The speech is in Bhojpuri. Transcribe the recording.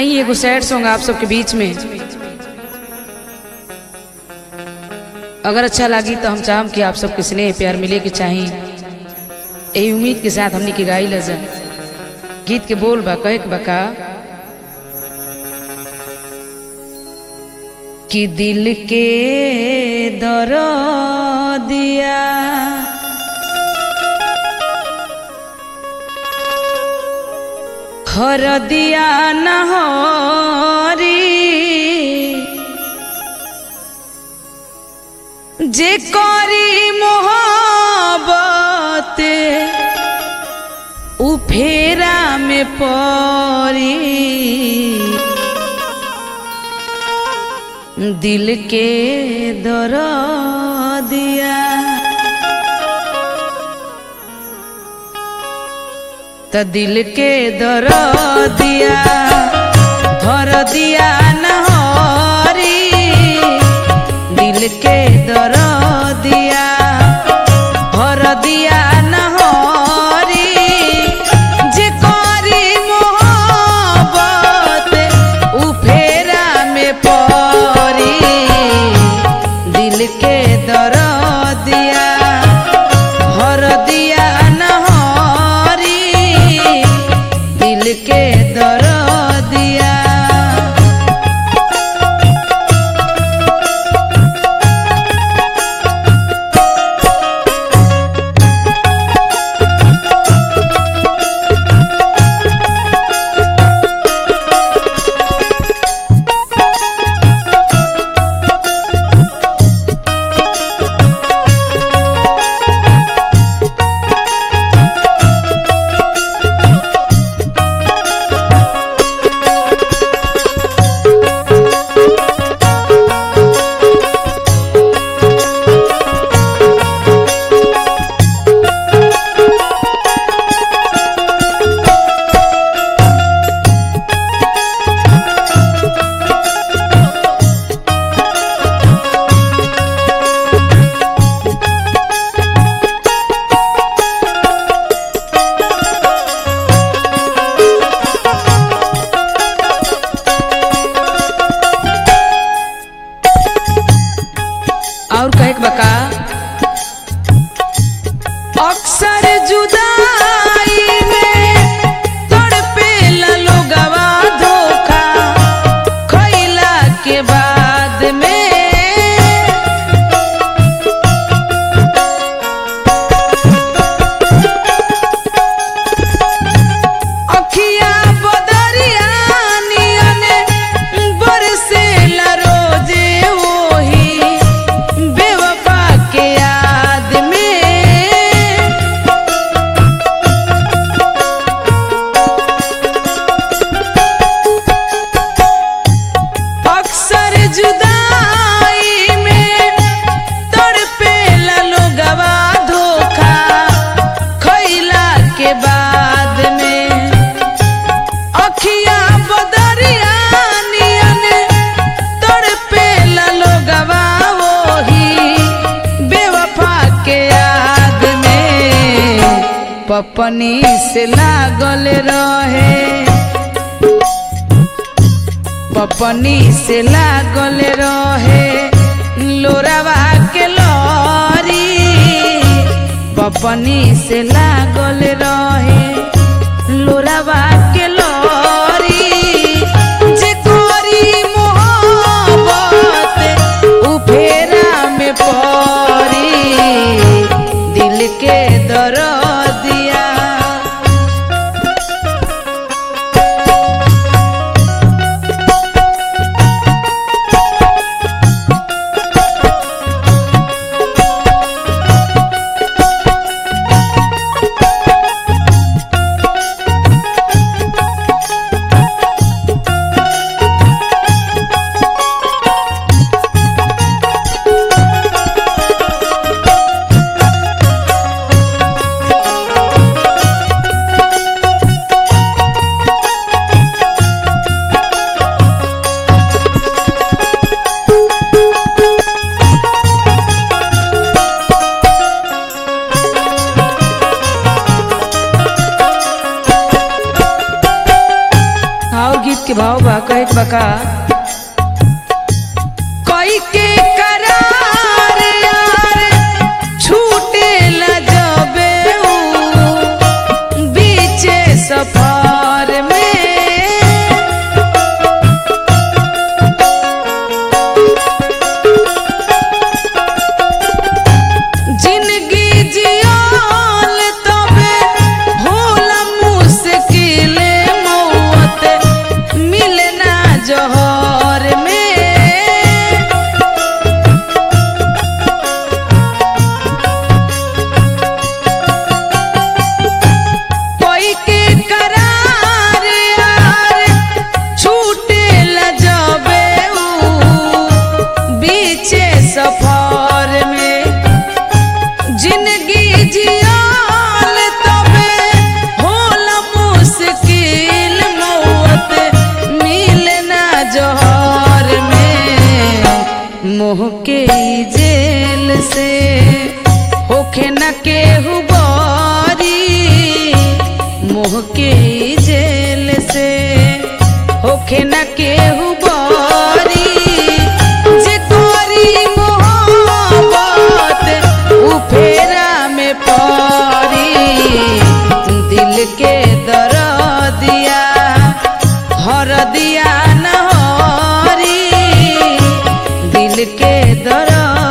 आई एगो सैड सॉन्ग आप सबके बीच में अगर अच्छा लगी तो हम चाहम कि आप सबके स्नेह प्यार मिले के चाही यही उम्मीद के साथ हमने की गाई लजा गीत के बोल बा कहे के बा का कि दिल के दर दिया हर दिया नहरी जे करी मोहब्बत उ फेरा में परी दिल के दर दिया त दिल के दर दिया भर दिया नहरी दिल के दर दिया भर दिया नहरी जे करी मोहब्बत उ फेरा में परी दिल के दर दिया भर दिया नहरी दिल के दर दिया और कहे के बका अक्सर जुदाई में तड़पे लोगवा धोखा खइला के बाद में अखिया बदरिया नियने बरसेला रोजे वही बेवफा के याद में अक्सर जुदाई में तड़पेला लोगवा धोखा खइला के बाद में अखिया बदरिया नियन तड़पेला लोगवा वही बेवफा के याद में पपनी से लागल रहे पपनी से लागल रहे लोरावा के लरी पपनी से लागल रहे लोरावा के लरी जे करी मोहब्बत उ फेरा में परी दिल के दर दिया कहे के बका कोई के करार यार छूटे ला जबे ऊ बीचे सफर में जिंदगी जियाल तबे होला मुश्किल मौत मिलना जहर में कोई के करार यार छूटे ला जबे ऊ बीचे सफर में जिंदगी जियाल तबे होला मुश्किल मौत मिलना जहर में मोह के ई जेल से होखे न केहू बारी मोह के ई जेल से होखे न केहू बारी जे तोरी मोहब्बत उ फेरा में पड़ी दिल के दर दिया हर दिया न हरी दिल के दर